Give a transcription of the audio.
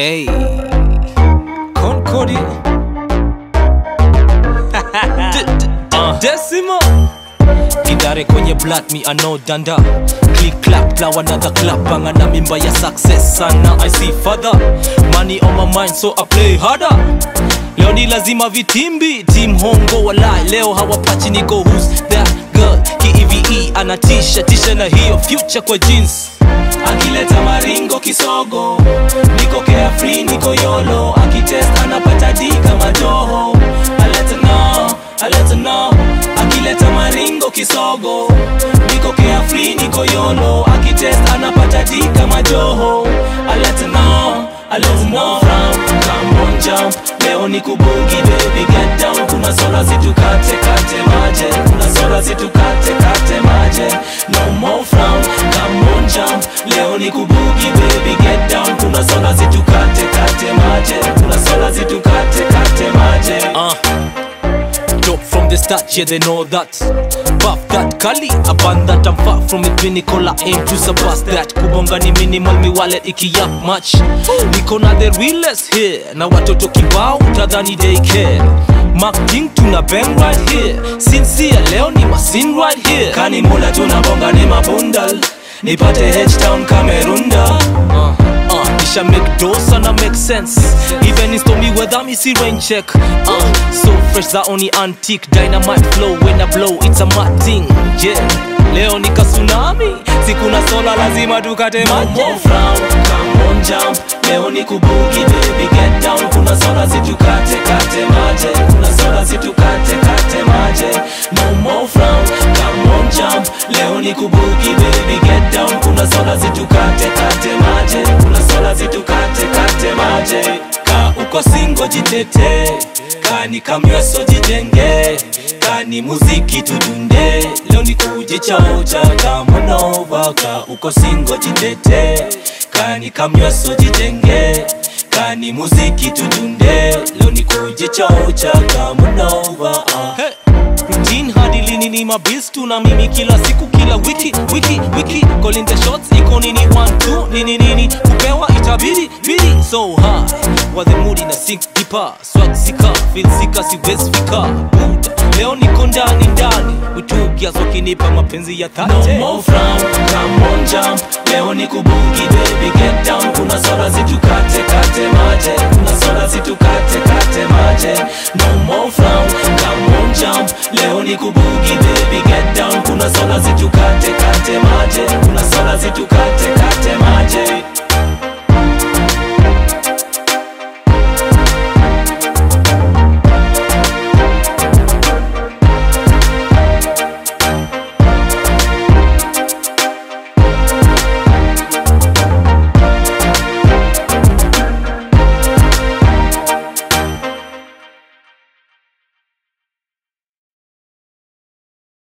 Hey, Concordia. uh, Decimo. Kidare kwenye blood me I know danda Click clap plow another clap Banga na mimba ya success sana I see father Money on my mind so I play harder Leo ni lazima vitimbi Team hongo walai Leo hawapachi niko who's that girl Ki-EVE anatisha tisha na hiyo future kwa jeans akileta maringo kisogo niko carefree niko yolo akitest anapata di kama joho aleta no aleta no akileta maringo kisogo niko carefree niko yolo akitest anapata di kama joho aleta no aleta no frown come on jump leo ni kubugi baby get down kuna sola zitukate kate maje kuna sola zitukate kate maje no more frown come on jump leo ni kubugi baby get down kuna sola zitukate kate maje kuna sola zitukate kate maje uh. Dope from the start, yeah they know that Buff that kali, aband that I'm far from the pinnacle I aim to surpass that Kubonga ni minimal, mi wallet iki up much Niko na the realest here Na watoto kibao, utadhani they care Mark King tuna bang right here Sincere, leo ni masin right here Kani mula tunabonga ni mabundal Nipate H-Town Kamerunda uh. Uh, kisha make dosa na make sense even in stormy weather me see rain check uh, so fresh za only antique dynamite flow when I blow it's a mad thing yeah leo ni kasunami sikuna sola lazima tukate maji frown come on jump leo ni kubugi baby get down kuna sola zitukate kate maje kuna sola zitukate kate maje no more frown come on jump leo ni kubugi baby get down kuna sola zitukate kate maje kuna sola zitukate kate maje ka uko singo jitete kani kamweso jijenge kani muziki tudunde leo ni kujichaocha kamonova ka uko singo jitete kani kamweso jijenge kani muziki tudunde leo ni kujichaocha kamonova uh. hey. Routine hadi lini ni mabills tu na mimi kila siku kila wiki wiki wiki calling the shots iko nini one two nini nini kupewa itabidi bidi so high wa the mood ina sink deeper swag sika feel sika siwezi fika Buda leo niko ndani ndani utugias wakinipa mapenzi ya dhati no more frown come on jump leo ni kubugi baby get down kuna sola zitukate kate maje kuna sola zitukate kate maje no more frown come on jump leo ni kubugi baby get down kuna sola zitukate kate maje kuna sola zitukate kate maje